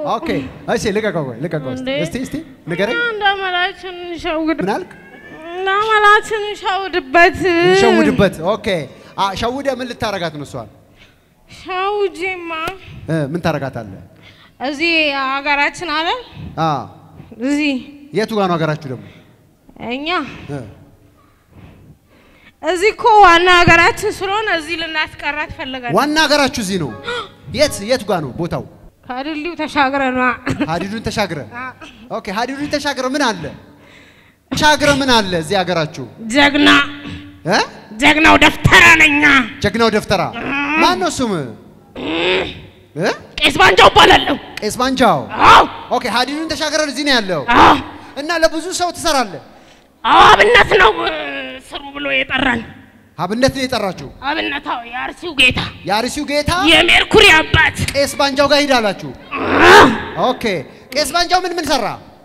ኦኬ እሺ ልቀቀው ቆይ ልቀቀው እስቲ እንዴ? እስቲ እስቲ ንገረኝ እንዳመላችን ሸውድ ምን አልክ እንዳመላችን ሸውድበት ሸውድበት ኦኬ አ ሸውደ ምን ልታረጋት ነው እሷን ሸውጂማ እ ምን ታረጋታለህ እዚህ ሀገራችን አለ አ እዚህ የቱ ጋር ነው ሀገራችሁ ደግሞ እኛ እ እዚህ እኮ ዋና ሀገራችን ስለሆነ እዚህ ልናስቀራት ፈልጋል። ዋና ሀገራችሁ እዚህ ነው የት የቱ ጋር ነው ቦታው ከድልድዩ ተሻግረን ሀዲዱን ተሻግረ ኦኬ ሀዲዱን ተሻግረ ምን አለ ተሻግረ ምን አለ እዚህ ሀገራችሁ ጀግና እ ጀግናው ደፍተራ ነኛ ጀግናው ደፍተራ ማን ነው ስም እ ቄስ ባንጃው እባላለሁ። ቄስ ባንጃው አዎ ኦኬ ሀዲዱን ተሻግረ እዚህ ነው ያለው አዎ እና ለብዙ ሰው ትሰራለህ አዎ አብነት ነው እ፣ ስሩ ብሎ የጠራን አብነት ነው የጠራችሁ አብነታው የአርሲው ጌታ የአርሲው ጌታ የሜርኩሪ አባት ቄስ ባንጃው ጋር ሂዳላችሁ ኦኬ ቄስ ባንጃው ምን ምን ሰራ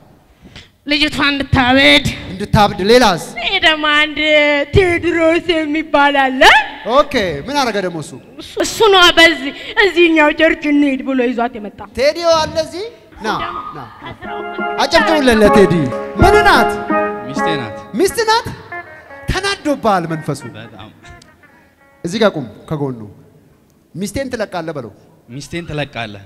ልጅቷ እንድታበድ እንድታብድ ሌላስ ይሄ ደግሞ አንድ ቴዎድሮስ የሚባል አለ። ኦኬ ምን አረገ ደግሞ እሱ እሱ ነው በዚህ እዚህኛው ቸርች እንሂድ ብሎ ይዟት የመጣ ቴዲዮ አለ እዚህ ና ና አጨብጭቡለት ለቴዲ ምን ናት ሚስቴ ናት። ሚስት ናት ተናዶብሃል መንፈሱ በጣም እዚህ ጋር ቁም ከጎኑ ሚስቴን ትለቃለህ በለው ሚስቴን ትለቃለህ።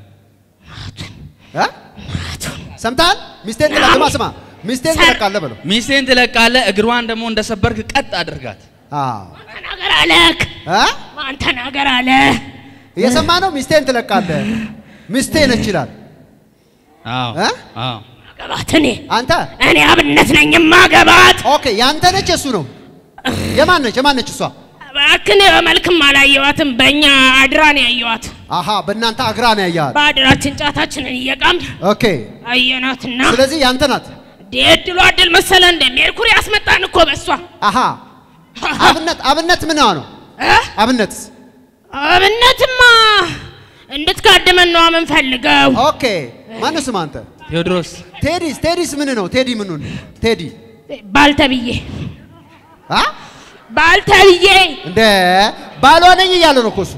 እ? ሰምተሃል ሚስቴን ትለቅ ስማ ስማ ሚስቴን ትለቃለህ በለው ሚስቴን ትለቃለህ። እግሯን ደግሞ እንደሰበርክ ቀጥ አድርጋት። አዎ ተናገር አለክ እ? ማን ተናገር አለ እየሰማ ነው ሚስቴን ትለቃለህ ሚስቴ ነች ይላል አዎ እ? አዎ ማገባት እኔ አንተ እኔ አብነት ነኝ ማገባት ኦኬ ያንተ ነች የሱ ነው የማን ነች የማን ነች እሷ እባክህ በመልክም አላየዋትም በእኛ አድራ ነው ያየዋት አሃ በእናንተ አግራ ነው ያያል በአድራችን ጫታችንን እየቃምን ኦኬ አየናትና ስለዚህ ያንተ ናት እድሉ አድል መሰለ እንደ ሜርኩሪ ያስመጣን እኮ በሷ አሃ አብነት አብነት ምን ነው እ? አብነትስ አብነትማ እንድትካድመን ነው የምንፈልገው ኦኬ ማነው ስም አንተ ቴዎድሮስ ቴዲስ ቴዲስ ምን ነው ቴዲ ምኑን ቴዲ ባልተብዬ አ ባልተብዬ እንደ ባሏ ነኝ እያለ ነው እኮ እሱ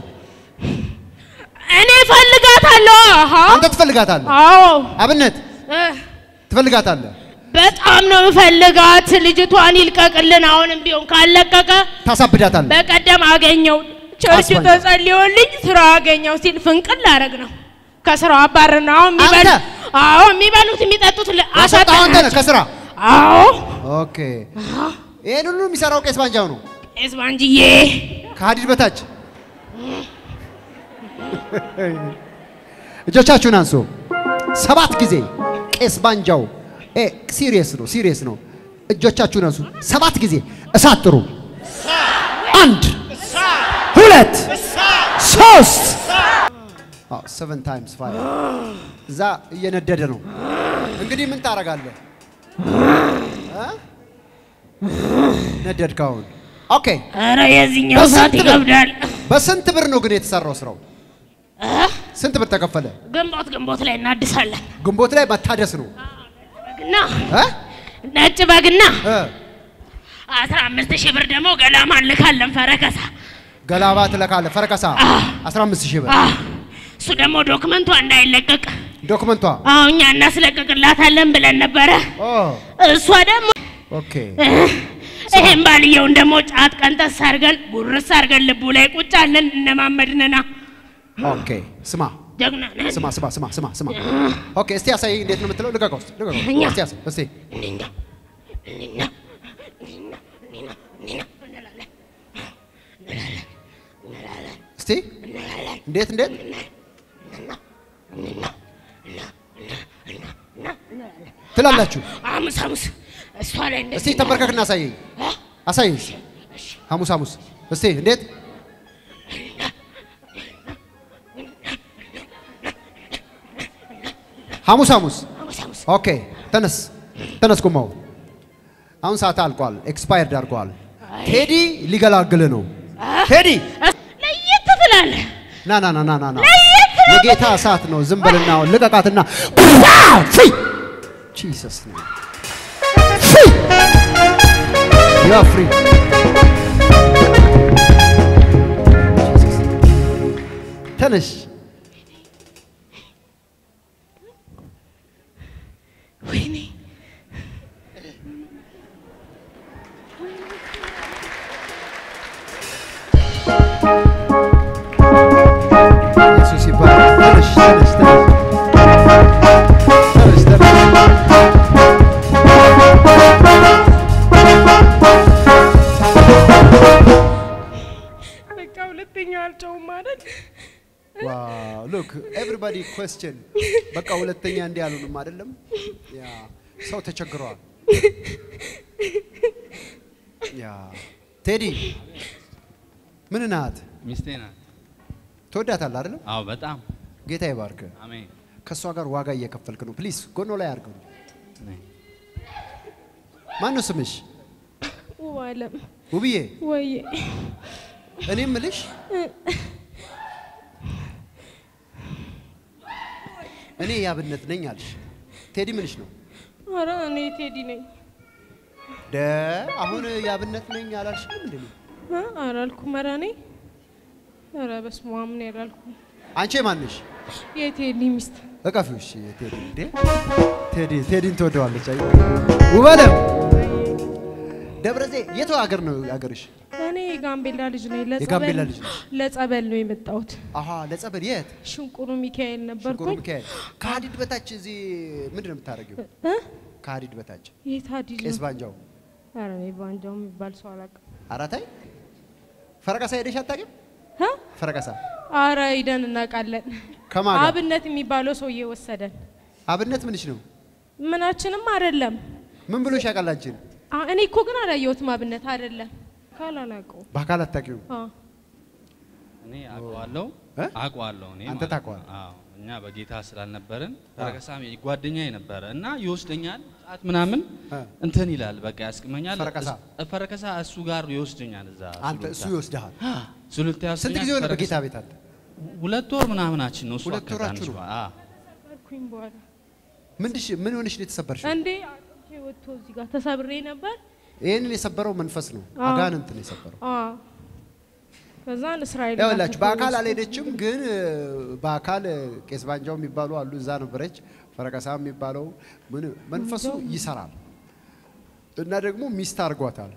እኔ ፈልጋታለሁ። አሃ አንተ ትፈልጋታለህ አዎ አብነት እ፣ ትፈልጋታለህ በጣም ነው የምፈልጋት። ልጅቷን ይልቀቅልን። አሁንም ቢሆን ካለቀቀ ታሳብዳታለህ በቀደም አገኘው ቸርች አስፋልት። ተጸልዮልኝ ስራ አገኘው ሲል ፍንቅል አረግ ነው ከስራው አባር ነው። አሁን የሚበሉ አንተ? አዎ የሚበሉት የሚጠጡት ል- ያስወጣኸው አንተ ነህ አሳጣናቸው። ከስራ አዎ ኦኬ ይሄን ሁሉ የሚሰራው ቄስ ባንጃው ነው ቄስ ባንጅዬ ከሀዲድ በታች እጆቻችሁን አንሱ ሰባት ጊዜ ቄስ ባንጃው ሲሪየስ ነው ሲሪየስ ነው እጆቻችሁን አንሱ ሰባት ጊዜ እሳት ጥሩ አንድ ሁለት ሶስት ሰቨን ታይምስ ፋይቭ እዛ እየነደደ ነው እንግዲህ ምን ታደርጋለህ እ? ነደድክ አሁን ኦኬ ኧረ የዚህኛው በስንት ሰዓት ብር? ይከብዳል። በስንት ብር ነው ግን የተሰራው ስራው ስንት ብር ተከፈለ ግንቦት ግንቦት ላይ እናድሳለን። ግንቦት ላይ መታደስ ነው በግና እ? ነጭ በግና እ? አስራ አምስት ሺህ ብር ደግሞ ገላማ እንልካለን ፈረከሳ። ገላባ ትለካለህ ፈረከሳ 15 ሺህ ብር አ፣ እሱ ደግሞ ዶክመንቷ እንዳይለቀቅ ዶክመንቷ አዎ እኛ እናስለቅቅላታለን ብለን ነበረ። ኦ እሷ ደግሞ ኦኬ ይሄን ባልየውን ደግሞ ጫት ቀንጠስ አድርገን ጉርስ አድርገን ልቡ ላይ ቁጭ አለን እነማመድንና ኦኬ ስማ ጀግና ነን። ስማ ስማ ስማ ስማ ስማ ኦኬ እስቲ ያሳይ እንዴት ነው የምትለው ልቀቀው እስቲ ልቀቀው እኛ? እስቲ ያሳይ እስቲ እኔና እኔና እኔና እኔና እኔና እንላለን እንላለን እንላለን እስቲ እንዴት እንዴት ትላላችሁ ሐሙስ ሐሙስ እሷ ላይ እስቲ እንደዚህ ተንበርከክና አሳየኝ አሳየኝ እስቲ ሐሙስ ሐሙስ እስቲ እንዴት ሐሙስ ሐሙስ ሐሙስ ሐሙስ ኦኬ ተነስ ተነስ ቁመው አሁን ሰዓት አልቋል ኤክስፓየርድ አድርገዋል ቴዲ ሊገላግል ነው ቴዲ ለየት ትላለህ። ና ና ና ና ና ና የጌታ እሳት ነው ዝም በልና አሁን ልቀቃትና ፊ ጂሰስ ፊ ዩ አር ፍሪ ተነሽ አለብኝ አልጨውም ማለት ዋው ሉክ ኤቭሪባዲ ኩዌስችን በቃ ሁለተኛ እንዲህ አሉንም አይደለም ያ ሰው ተቸግረዋል ያ ቴዲ ምን ናት ሚስቴ ናት። ትወዳታለህ አይደለም አዎ በጣም ጌታ ይባርክ አሜን። ከእሷ ጋር ዋጋ እየከፈልክ ነው ፕሊዝ ጎኖ ላይ አድርገው አሜን። ማን ነው ስምሽ ውብ አለም ውብዬ ወይ እኔ ምልሽ እኔ ያብነት ነኝ አልሽ ቴዲ ምንሽ ነው ኧረ እኔ ቴዲ ነኝ ደ አሁን ያብነት ነኝ አላልሽም እንዴ እ? አላልኩም ኧረ እኔ ኧረ በስመ አብ ነው ያላልኩም አንቺ ማንሽ የቴዲ ሚስት እቀፊው እሺ ቴዲ እንዴ ቴዲ ቴዲን ትወደዋለች አይ ውበለም ደብረ ዘይት የት ሀገር ነው ሀገርሽ እኔ የጋምቤላ ልጅ ነኝ የጋምቤላ ለጸበል ልጅ ነሽ? ለጸበል ነው የመጣሁት አሀ ለጸበል የት ሽንቁሩ ሚካኤል ሽንኩሩ ነበርኩኝ ሚካኤል ከሀዲድ በታች እዚህ ምንድን ነው የምታደርጊው እ? ከሀዲድ በታች የት ሀዲድ ቄስ ነው ባንጃው ኧረ እኔ ባንጃው የሚባል ሰው አላውቅም አራታይ ፈረቀሳ ሄደሽ አታውቂም እ? ፈረቀሳ ኧረ ሂደን እናውቃለን ከማን ጋር? አብነት የሚባለው ሰውዬ ወሰደን አብነት ምንሽ ነው ምናችንም አይደለም ምን ብሎሽ ያውቃል አንቺን አ- እኔ እኮ ግን አላየሁትም አብነት አይደለም ካላላቀው በአካል አታውቂውም እኔ አውቀዋለሁ እ? አውቀዋለሁ እኔ አንተ ማለት ታውቀዋለህ? ነው። አዎ እኛ በጌታ ስላልነበርን ፈረከሳም ጓደኛዬ ነበረ እና ይወስደኛል ጫት ምናምን እ። እንትን ይላል በቃ ያስቅመኛል። ፈረከሳ? እስ- ፈረከሳ እሱ ጋር ይወስደኛል እዛ አንተ ሱሉልታ። እሱ ይወስድሃል ሱሉልታ ስንት ይወስደኛል። ጊዜ ሆነ ፈረከሳ- በጌታ ቤት አንተ ሁለት ወር ምናምናችን ነው እሱ ሁለት አካባቢ ወራችሁ አንድ ነው? ሰው- አዎ። ነበርኩኝ በኋላ ምንድሽ ምን ሆነሽ ነው የተሰበርሽ እንዴ አጥንቴ ወጥቶ እዚህ ጋር ተሰብሬ ነበር ይህንን የሰበረው መንፈስ ነው አዎ። አጋንንት ነው የሰበረው አዎ ከዛን እስራኤል ጋር ያውላችሁ በአካል ተፈወስኩ። አልሄደችም፣ ግን እ፣ በአካል እ፣ ቄስ ባንጃው የሚባሉ አሉ፣ እዛ ነበረች። ፈረቀሳ የሚባለው ምን መንፈሱ ይሰራል እና ደግሞ ሚስት አድርጓታል።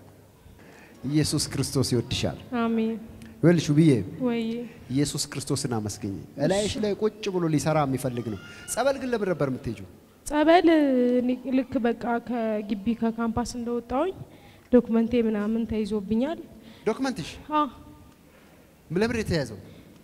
ኢየሱስ ክርስቶስ ይወድሻል። አሜን ይኸውልሽ ብዬ ወይ ኢየሱስ ክርስቶስን አመስግኝ። እላይሽ ላይ ቁጭ ብሎ ሊሰራ የሚፈልግ ነው። ጸበል ግን ለምን ነበር የምትሄጂው? ጸበል እኔ ልክ በቃ ከግቢ ከካምፓስ እንደወጣሁኝ ዶክመንቴ ምናምን ተይዞብኛል ዶክመንትሽ አ ለምን የተያዘው?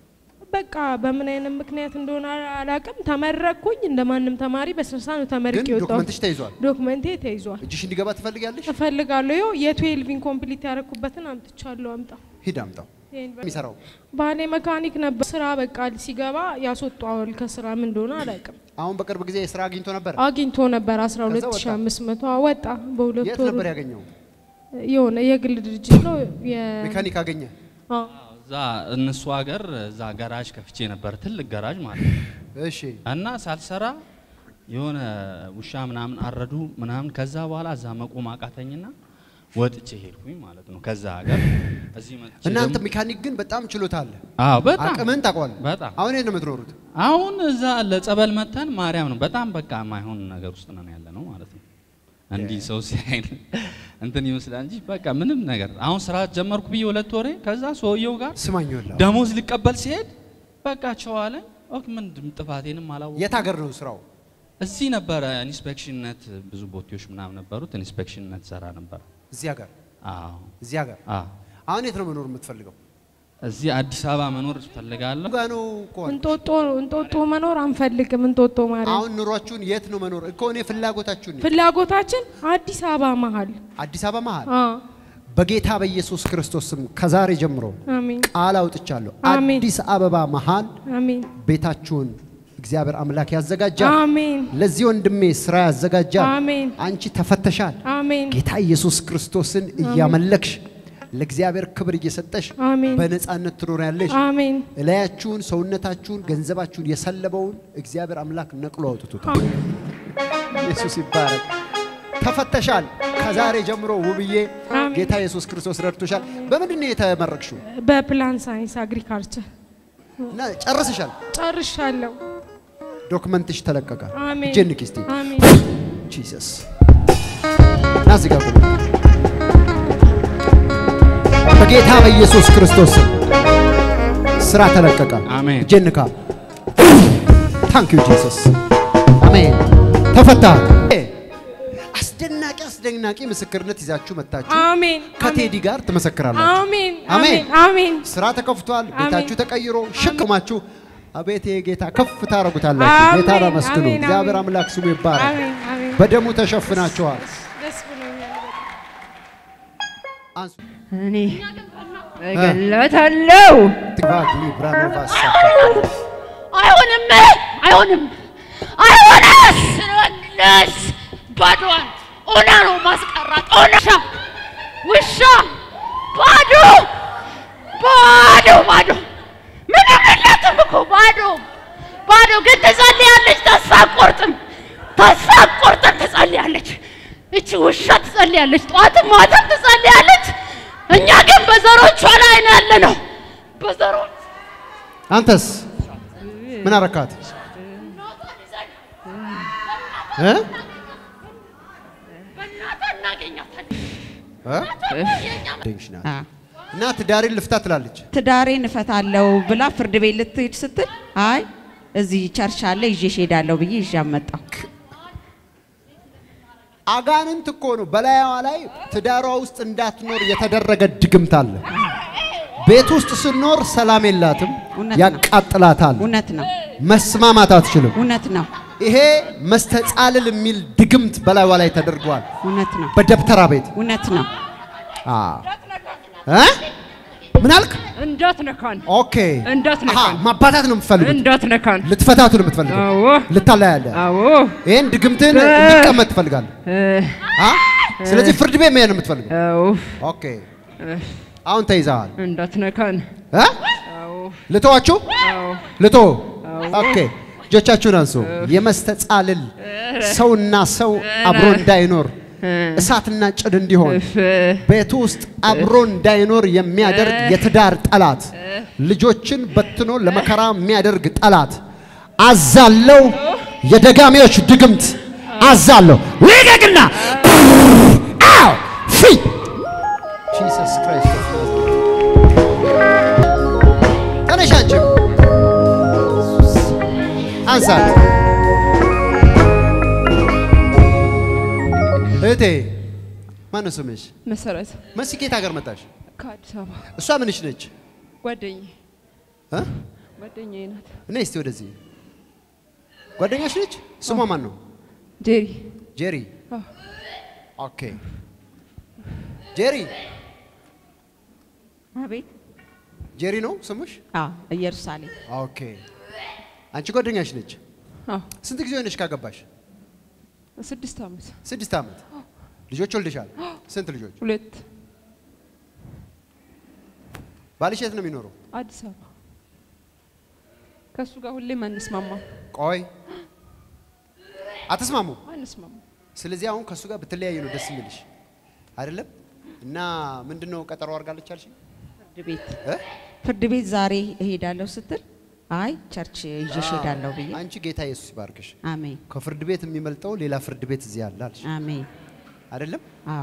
በቃ በምን አይነት ምክንያት እንደሆነ አላውቅም። ተመረቅኩኝ እንደ ማንም ተማሪ በስልሳ ነው ተመርቄ ግን የወጣሁት። ዶክመንትሽ ተይዟል። ዶክመንቴ ተይዟል። እጅሽ እንዲገባ ትፈልጊያለሽ? እፈልጋለሁ። ይኸው የትዌልቪን ኮምፕሊት ያደረኩበትን አምጥቻለሁ። አምጣ ሂድ አምጣው። ይሄን በ- የሚሰራው ባሌ መካኒክ ነበር። ስራ በቃ ሲገባ ያስወጣዋል። ከስራ ምን እንደሆነ አላውቅም። አሁን በቅርብ ጊዜ ስራ አግኝቶ ነበር። አግኝቶ ነበር 12500 ወጣ። በሁለት የት ወር ነበር ያገኘው? የሆነ የግል ድርጅት ነው። የ- ሜካኒክ አገኘ። አ፣ እዛ እነሱ ሀገር እዛ ጋራጅ ከፍቼ ነበር፣ ትልቅ ጋራጅ ማለት ነው። እሺ እና ሳልሰራ የሆነ ውሻ ምናምን አረዱ ምናምን። ከዛ በኋላ እዛ መቆም አቃተኝና ወጥቼ ሄድኩኝ ማለት ነው ከዛ ሀገር እዚህ መጥቼ እናንተ ደግሞ- ሜካኒክ ግን በጣም ችሎታ አለ። አዎ በጣም አቅምን ታውቀዋለህ። በጣም አሁን የት ነው የምትኖሩት? አሁን እዛ ለጸበል መተን ማርያም ነው በጣም በቃ የማይሆን ነገር ውስጥ ነን ያለ ነው ማለት ነው። እንዲህ ሰው ሲያይን እንትን ይመስላል እንጂ በቃ ምንም ነገር አሁን ስራ ጀመርኩ ብዬ ሁለት ወሬ ከዛ ሰውየው ጋር ስማኝ ወላ ደሞዝ ሊቀበል ሲሄድ በቃ ቸዋለ ኦክ ምንድን ጥፋቴንም አላወኩም። የት ሀገር ነው ስራው? እዚህ ነበረ ኢንስፔክሽንነት ብዙ ቦቴዎች ምናምን ነበሩት ኢንስፔክሽንነት ሰራ ነበር። እዚህ ሀገር አዎ እዚህ ሀገር። አዎ አሁን የት ነው መኖር የምትፈልገው? እዚህ አዲስ አበባ መኖር እፈልጋለሁ። ጋ ነው እኮ አልኩ። እንጦጦ እንጦጦ መኖር አንፈልግም። እንጦጦ ማርያም አሁን ኑሯችሁን የት ነው መኖር እኮ እኔ ፍላጎታችሁን ነው። ፍላጎታችን አዲስ አበባ መሀል አዲስ አበባ መሀል አ በጌታ በኢየሱስ ክርስቶስ ስም ከዛሬ ጀምሮ አሜን ቃል አውጥቻለሁ። አሜን። አዲስ አበባ መሀል አሜን ቤታችሁን እግዚአብሔር አምላክ ያዘጋጃል። አሜን ለዚህ ወንድሜ ስራ ያዘጋጃል። አሜን አንቺ ተፈተሻል። አሜን ጌታ ኢየሱስ ክርስቶስን እያመለክሽ ለእግዚአብሔር ክብር እየሰጠሽ አሜን በነፃነት ትኖሪያለሽ። አሜን እላያችሁን፣ ሰውነታችሁን፣ ገንዘባችሁን የሰለበውን እግዚአብሔር አምላክ ነቅሎ አውጥቶታል። ኢየሱስ ይባረክ። ተፈተሻል። ከዛሬ ጀምሮ ውብዬ አሜን። ጌታ ኢየሱስ ክርስቶስ ረድቶሻል። በምንድን ነው የተመረቅሽው? በፕላን ሳይንስ አግሪካልቸር እና ጨርሰሻል። ጨርሻለሁ። ዶክመንትሽ ተለቀቀ። አሜን እጄን ንኪ እስቲ። አሜን ጂሰስ ና እዚህ ጋር ቁም። በጌታ በኢየሱስ ክርስቶስ ስም ስራ ተለቀቀ። አሜን። እጄን ንካ። ታንክ ዩ ጂሰስ። አሜን። ተፈታ። አስደናቂ አስደናቂ አስደናቂ ምስክርነት ይዛችሁ መጥታችሁ አሜን ከቴዲ ጋር ትመሰክራላችሁ። አሜን አሜን። አሜን አሜን ስራ ተከፍቷል። አሜን። ቤታችሁ ተቀይሮ ሽቅማችሁ አቤት ይሄ ጌታ ከፍ ታደርጉታላችሁ። አሜን፣ ጌታ አመስግኑ። አሜን፣ እግዚአብሔር አሜን። አምላክ ስሙ ይባረክ። አሜን አሜን በደሙ ተሸፍናችኋል። ደስ ብሎኛል አንሱ እኔ እገላታለሁ ትባክ ሊብራኖቫስ አይሆንም፣ አይሆንም፣ አይሆንም። ስለነስ ባዶዋን ኦና ነው ማስቀራት። ኦና ውሻ ባዶ ባዶ ባዶ ምንም የላትም እኮ ባዶ ባዶ። ግን ትጸልያለች፣ ተስፋ አትቆርጥም፣ ተስፋ አትቆርጥም፣ ትጸልያለች። እቺ ውሻ ትጸልያለች፣ ጠዋትም ማታም ትጸልያለች። እኛ ግን በዘሮቿ ላይ ነው ያለ ነው በዘሮች አንተስ ምን አረካት? እ? በእናትህ እናገኛታለን። እ? ድንሽ ናት። እና ትዳሬን ልፍታ ትላለች። ትዳሬን እፈታለሁ ብላ ፍርድ ቤት ልትሄድ ስትል አይ እዚህ ቸርች አለ ይዤሽ ሄዳለሁ ብዬ ይዣ መጣሁ። አጋንንት እኮ ነው በላያዋ ላይ ትዳሯ ውስጥ እንዳትኖር የተደረገ ድግምት አለ። ቤት ውስጥ ስኖር ሰላም የላትም፣ እውነት ነው። ያቃጥላታል፣ እውነት ነው፣ መስማማት አትችልም። እውነት ነው፣ ይሄ መስተጻልል የሚል ድግምት በላይዋ ላይ ተደርጓል እውነት ነው፣ በደብተራ ቤት። እውነት ነው። አዎ። እ? ምን አልክ? እንዳትነካን ኦኬ። እንዳትነካን። አሃ፣ ማባታት ነው የምትፈልጉት? እንዳትነካን ልትፈታቱ ነው የምትፈልገው? አዎ ልታለያለህ? አዎ ይሄን ድግምትን እ- እንዲቀመጥ ትፈልጋለህ? እ፣ አ? ስለዚህ ፍርድ ቤት መሄድ ነው የምትፈልገው? አዎ ኦኬ። አሁን ተይዘሃል። እንዳትነካን እ? አዎ ልተዋችሁ? አዎ ልቶ ኦኬ። እጆቻችሁን አንሱ። የመስተጻልል ሰውና ሰው አብሮ እንዳይኖር እሳትና ጭድ እንዲሆን እፍ ቤቱ ውስጥ አብሮ እንዳይኖር የሚያደርግ የትዳር ጠላት፣ ልጆችን በትኖ ለመከራ የሚያደርግ ጠላት አዛለው። የደጋሚዎች ድግምት አዛለሁ። ልቀቅና አው ፊ ጂሰስ ክራይስት ተነሽ አንቺም አንሳት እህቴ ማነው ስምሽ? መሰረት መሲ ከየት ሀገር መጣሽ? ከአዲስ አበባ እሷ ምንሽ ነች? ጓደኛዬ እ? ጓደኛዬ ናት እኔ እስቲ ወደዚህ ጓደኛሽ ነች? ስሟ ማን ነው? ጄሪ ጄሪ። አዎ። ኦኬ ጄሪ አቤት። ጄሪ ነው ስሙሽ? አዎ፣ ኢየሩሳሌም ኦኬ አንቺ ጓደኛሽ ነች። አዎ ስንት ጊዜ ሆነሽ ካገባሽ? ስድስት ዓመት ስድስት ዓመት። ልጆች ወልደሻል? ስንት ልጆች? ሁለት ባልሽ የት ነው የሚኖረው? አዲስ አበባ ከእሱ ጋር ሁሌም አንስማማም ቆይ አትስማሙ። አንስማማም ስለዚህ አሁን ከእሱ ጋር ብትለያይ ነው ደስ የሚልሽ አይደለም? እና ምንድን ነው ቀጠሮ አድርጋለች አልሽኝ? ፍርድ ቤት እ? ፍርድ ቤት ዛሬ እሄዳለሁ ስትል አይ ቸርች ይዤሽ ሄዳለሁ ብዬ አንቺ ጌታ ኢየሱስ ይባርክሽ። አሜን ከፍርድ ቤት የሚመልጠው ሌላ ፍርድ ቤት እዚህ አለ አልሽ አሜን። አይደለም? አዎ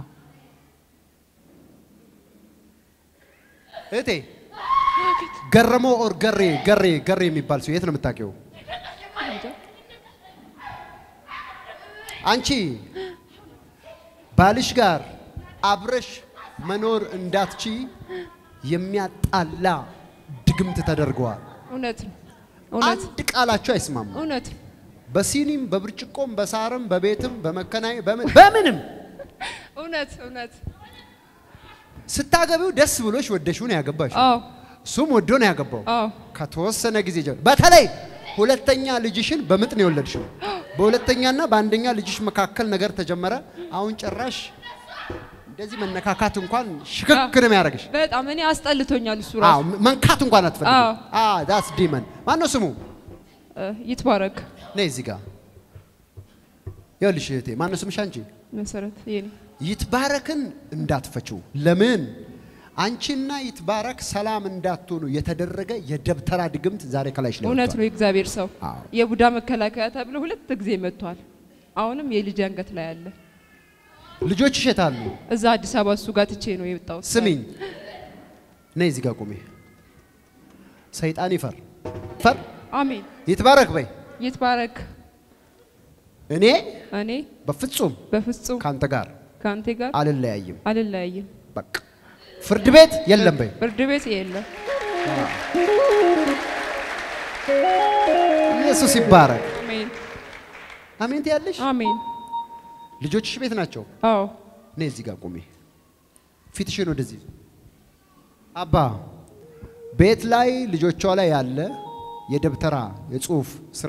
እህቴ ገረመው ኦር ገሬ ገሬ ገሬ የሚባል ሰው የት ነው የምታውቂው? አንቺ ባልሽ ጋር አብረሽ መኖር እንዳትቺ የሚያጣላ ድግምት ተደርገዋል። እውነት ነው እውነት አንድ ቃላችሁ አይስማሙ። እውነት በሲኒም በብርጭቆም በሳርም በቤትም በመከናይ በምን በምንም እውነት እውነት ስታገቢው ደስ ብሎሽ ወደሽው ነው ያገባሽ። አዎ እሱም ወዶ ነው ያገባው። አዎ ከተወሰነ ጊዜ ጀምሮ በተለይ ሁለተኛ ልጅሽን በምጥ ነው የወለድሽው። በሁለተኛና በአንደኛ ልጅሽ መካከል ነገር ተጀመረ። አሁን ጭራሽ እንደዚህ መነካካት እንኳን ሽክክ ነው የሚያደርግሽ። በጣም እኔ አስጠልቶኛል እሱ አዎ ራሱ መንካት እንኳን አዎ። አትፈልግም። አዎ ዳስ ዲመን ማን ነው ስሙ? እ፣ ይትባረክ ነይ እዚህ ጋር ይኸውልሽ እህቴ ማን ነው ስምሽ አንቺ? መሰረት የኔ ይትባረክን እንዳትፈችው። ለምን አንቺና ይትባረክ ሰላም እንዳትሆኑ የተደረገ የደብተራ ድግምት ዛሬ ከላይሽ ላይ እውነት ወጥቷል። ነው የእግዚአብሔር ሰው አዎ። የቡዳ መከላከያ ተብሎ ሁለት ጊዜ መጥቷል አሁንም የልጅ አንገት ላይ አለ ልጆችሽ የት አሉ? እዛ አዲስ አበባ እሱ ጋር ትቼ ነው የወጣሁት ስሚኝ፣ ነይ እዚህ ጋር ቁሚ። ሰይጣን ይፈር ፈር አሜን ይትባረክ በይ። ይትባረክ እኔ እኔ በፍጹም በፍጹም ካንተ ጋር ከአንተ ጋር አልለያይም። አልለያይም። በቃ ፍርድ ቤት የለም በይ። ፍርድ ቤት የለም። ኢየሱስ ይባረክ። አሜን አሜን ትያለሽ። አሜን። ልጆችሽ ቤት ናቸው። አዎ እኔ እዚህ ጋር ቁሚ፣ ፊትሽን ወደዚህ። አባ ቤት ላይ ልጆቿ ላይ ያለ የደብተራ የጽሁፍ ስራ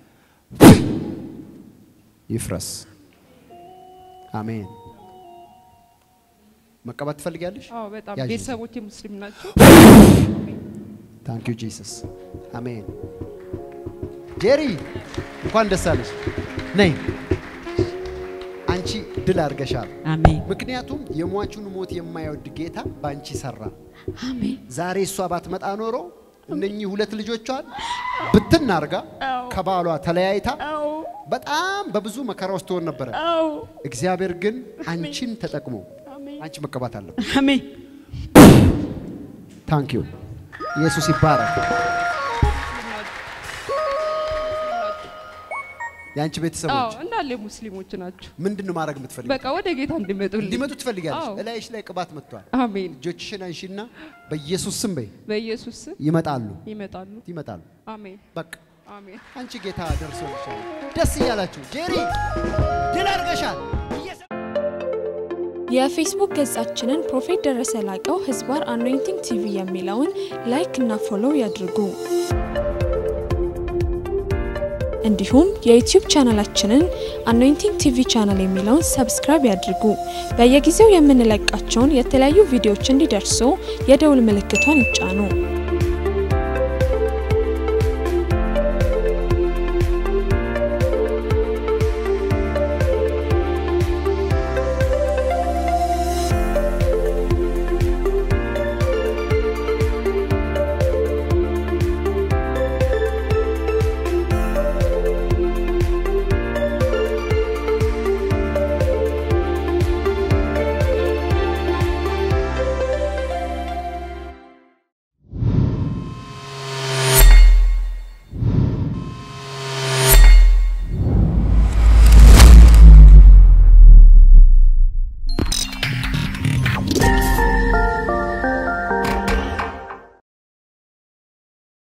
ይፍረስ። አሜን። መቀባት ትፈልጊያለሽ? አዎ በጣም ያዥ። ቤተሰቦቼ ሙስሊም ናቸው። ታንክ ዩ ጂሰስ። አሜን። ጄሪ እንኳን ደስ አለሽ። ነይ አንቺ ድል አድርገሻል። አሜን ምክንያቱም የሟቹን ሞት የማይወድ ጌታ በአንቺ ሰራ። አሜን ዛሬ እሷ ባትመጣ ኖሮ እነኚህ ሁለት ልጆቿን ብትን አርጋ ከባሏ ተለያይታ በጣም በብዙ መከራ ውስጥ ትሆን ነበረ። እግዚአብሔር ግን አንቺን ተጠቅሞ አንቺ መቀባት አለበት። አሜን ታንክ ዩ ኢየሱስ ይባረክ። የአንቺ አዎ ቤተሰቦች እንዳለ ሙስሊሞች ናቸው። ምንድን ነው ማድረግ የምትፈልጊው? በቃ ወደ ጌታ እንዲመጡልኝ እንዲመጡ ትፈልጊያለሽ? አዎ። እላይሽ ላይ ቅባት መጥቷል። አሜን። እጆችሽን አንሺና በኢየሱስ ስም በይ። በኢየሱስ ስም ይመጣሉ ይመጣሉ። ይመጣሉ። አሜን በቃ አሜን። አንቺ ጌታ ደርሶልሻል። ደስ እያላችሁ ጄሪ ድል አድርገሻል። የፌስቡክ ገጻችንን ፕሮፌት ደረሰ ላቀው ህዝባር አኖይንቲንግ ቲቪ የሚለውን ላይክ እና ፎሎው ያድርጉ። እንዲሁም የዩቲዩብ ቻናላችንን አኖይንቲንግ ቲቪ ቻናል የሚለውን ሰብስክራይብ ያድርጉ። በየጊዜው የምንለቃቸውን የተለያዩ ቪዲዮዎች እንዲደርሱ የደውል ምልክቷን ይጫኑ።